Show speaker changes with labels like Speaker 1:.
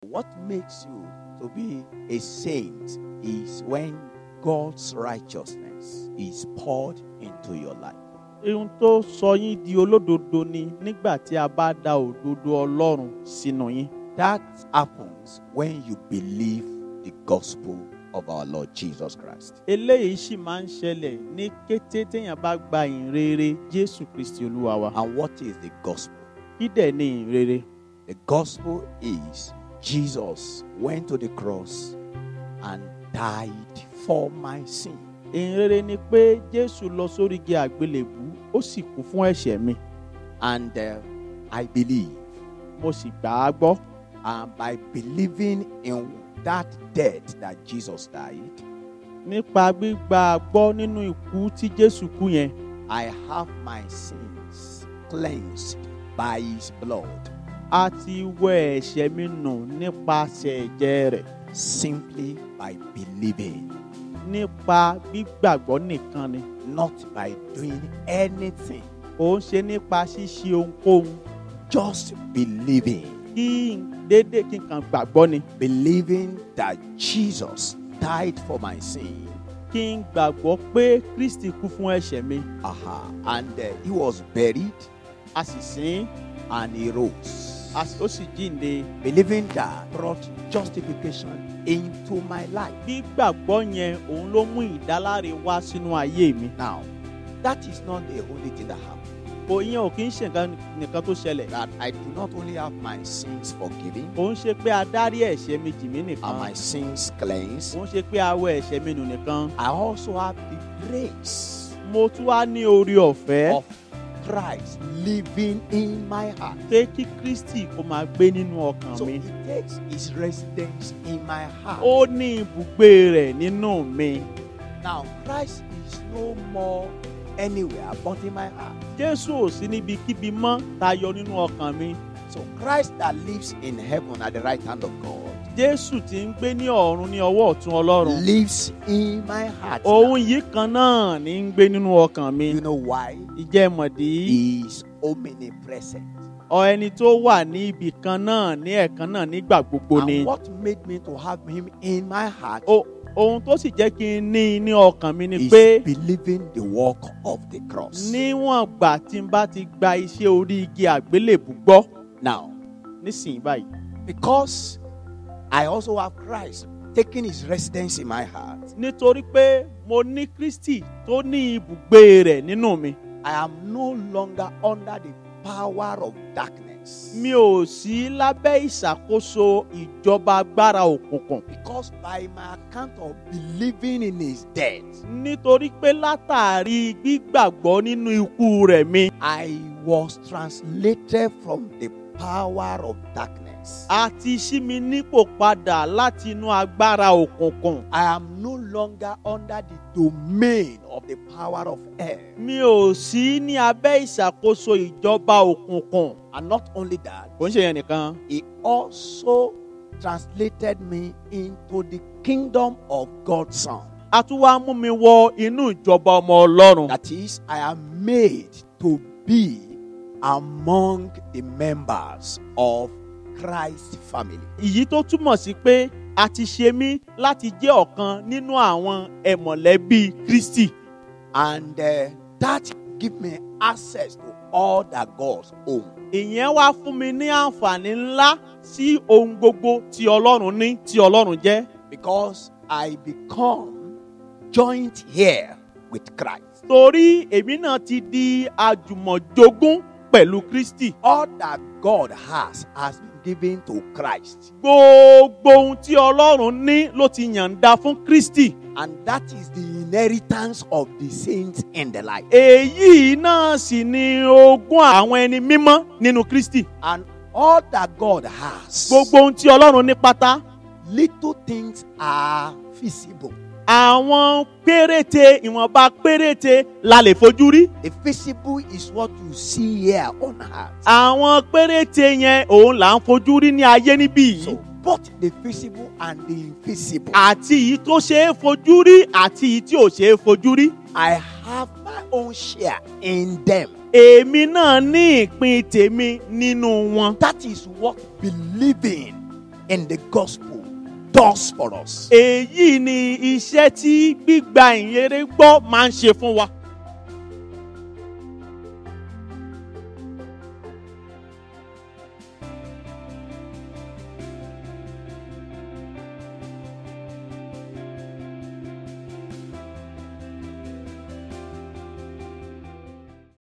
Speaker 1: What makes you to be a saint is when God's righteousness is poured into your life.
Speaker 2: ohun tó sọ yín di olódodo ni nígbà tí a bá da òdodo ọlọ́run sínú yín.
Speaker 1: That happens when you believe the gospel of our Lord Jesus Christ.
Speaker 2: eléyìí sì máa ń ṣẹlẹ̀ ní kété téèyàn bá gba ìrere jésù kristi olúwa wa.
Speaker 1: And what is the gospel?
Speaker 2: kí dẹ̀ ni ìrere?
Speaker 1: The gospel is Jesus went to the cross and died for my sin.
Speaker 2: ìrere ni pé jésù lọ sórí igi àgbélébú ó sì kú fún ẹ̀ṣẹ̀ mi
Speaker 1: And uh, I believe.
Speaker 2: mo sì gbà á gbọ́.
Speaker 1: And by believing in that death that Jesus died,
Speaker 2: nípa gbígbà á gbọ́ nínú ikú tí jésù kú yẹn
Speaker 1: I have my sins cleansed by his blood
Speaker 2: a ti wẹ ẹ̀ṣẹ̀ mi nù nípasẹ̀ ẹ̀jẹ̀ rẹ̀
Speaker 1: simply by believing,
Speaker 2: nípa gbígbàgbọ́ nìkan ni
Speaker 1: not by doing anything,
Speaker 2: kò ń ṣe nípa ṣíṣe ohunkóhun
Speaker 1: just believing.
Speaker 2: kí n déédéé kí n kàn gbàgbọ́ ni
Speaker 1: Believing that Jesus died for my sin.
Speaker 2: kí n gbàgbọ́ pé kristi kú fún ẹ̀ṣẹ̀ mi
Speaker 1: Aha. And uh, he was buried
Speaker 2: a sì sìn
Speaker 1: and he rose.
Speaker 2: a sì- ó sì jíǹde
Speaker 1: Believing that brought justification into my life.
Speaker 2: gbígbàgbọ́ yẹn òun ló mú ìdáláre wá sínú ayé mi
Speaker 1: Now, that is not the only thing that happened.
Speaker 2: kò yẹn ò kí ń ṣe nǹkan nìkan tó ṣẹlẹ̀
Speaker 1: That I do not only have my sins forgiven
Speaker 2: kò ń ṣe pé a dárí ẹ̀ṣẹ̀ mi jì mí
Speaker 1: and
Speaker 2: nìkan
Speaker 1: my sins cleansed,
Speaker 2: kò ń ṣe pé a wẹ ẹ̀ṣẹ̀ mi nù nìkan
Speaker 1: I also have the grace
Speaker 2: mo tún wá ní orí ọ̀fẹ́
Speaker 1: of Christ living in my heart.
Speaker 2: pé kí kristi kó máa gbé nínú ọkàn
Speaker 1: So
Speaker 2: mi
Speaker 1: he takes his residence in my heart.
Speaker 2: ó ní ibùgbé rẹ̀ nínú mi
Speaker 1: Now, Christ is no more anywhere but in my heart.
Speaker 2: jésù ò sí níbikíbi mọ́ tayọ nínú ọkàn mi
Speaker 1: So, Christ that lives in heaven at the right hand of God
Speaker 2: jésù tí ń gbé ní ọ̀run ní ọwọ́ ọ̀tún ọlọ́run
Speaker 1: lives in my heart. now.
Speaker 2: òun yìí kan náà ní ń gbé nínú ọkàn mi
Speaker 1: You know why?
Speaker 2: ìjẹ́ mọ̀dí
Speaker 1: He is omnipresent.
Speaker 2: ọ ẹni tó wà ní ibì kan náà ní ẹ̀kan náà nígbà gbogbo ni
Speaker 1: And what made me to have him in my heart
Speaker 2: O- ohun tó sì jẹ́ kí n ní i ní ọkàn mi ni
Speaker 1: is
Speaker 2: pé
Speaker 1: believing the work of the cross.
Speaker 2: níwọ̀n gbà tí n bá ti gba iṣẹ́ orí igi àgbélébù gbọ́
Speaker 1: Now,
Speaker 2: nísìnyí báyìí
Speaker 1: because I also have Christ taking his residence in my heart,
Speaker 2: nítorí pé mo ní kristi tó ní ibùgbé rẹ̀ nínú mi
Speaker 1: I am no longer under the power of darkness.
Speaker 2: mi ò sí lábẹ́ ìṣàkóso ìjọba agbára òkùnkùn
Speaker 1: Because by my account of believing in his death,
Speaker 2: nítorí pé látàrí gbígbàgbọ́ nínú ikú rẹ̀ mi
Speaker 1: I was translated from the power of darkness.
Speaker 2: a ti ṣí mi nípò padà láti inú agbára òkùnkùn
Speaker 1: I am no longer under the domain of the power of hell.
Speaker 2: mi ò sí ní abẹ́ ìṣàkóso ìjọba òkùnkùn
Speaker 1: And not only that,
Speaker 2: kò ń ṣe yẹn nìkan
Speaker 1: he also translated me into the kingdom of God's Son.
Speaker 2: a tún wá mú mi wọ inú ìjọba ọmọ ọlọ́run
Speaker 1: That is, I am made to be among the members of Christ's family.
Speaker 2: èyí tó túmọ̀ sí pé a ti ṣe mí láti jẹ́ ọ̀kan nínú àwọn ẹ̀mọ̀lẹ́bí kristi
Speaker 1: And uh, that give me access to all that God's own.
Speaker 2: ìyẹn wá fún mi ní àǹfààní ńlá sí ohun gbogbo tí ọlọ́run ní tí ọlọ́run jẹ́
Speaker 1: Because I become joint here with Christ.
Speaker 2: torí èmi náà ti di àjùmọ̀jogún pẹ̀lú kristi
Speaker 1: All that God has has been given to Christ.
Speaker 2: gbogbo ohun tí ọlọ́run ní ló ti yàǹda fún kristi
Speaker 1: And that is the inheritance of the saints in the light.
Speaker 2: èyí náà sì ni ogún àwọn ẹni mímọ́ nínú kristi
Speaker 1: And all that God has,
Speaker 2: gbogbo ohun tí ọlọ́run ní pátá
Speaker 1: little things are visible.
Speaker 2: àwọn péréte ìwọ̀nba péréte la lè fojú rí
Speaker 1: The visible is what you see here on earth.
Speaker 2: àwọn péréte yẹn òun là ń fojú rí ní ayé níbí yìí
Speaker 1: So both the visible and the invisible.
Speaker 2: àti èyí tó ṣe é fojú rí àti èyí tí ò ṣe é fojú rí
Speaker 1: I have my own share in them.
Speaker 2: èmi náà ní ìpín tèmi nínú wọn
Speaker 1: That is what believing and the gospel does for us.
Speaker 2: èyí ni iṣẹ́ tí gbígba ìyẹrẹ gbọ́ máa ń ṣe fún wa.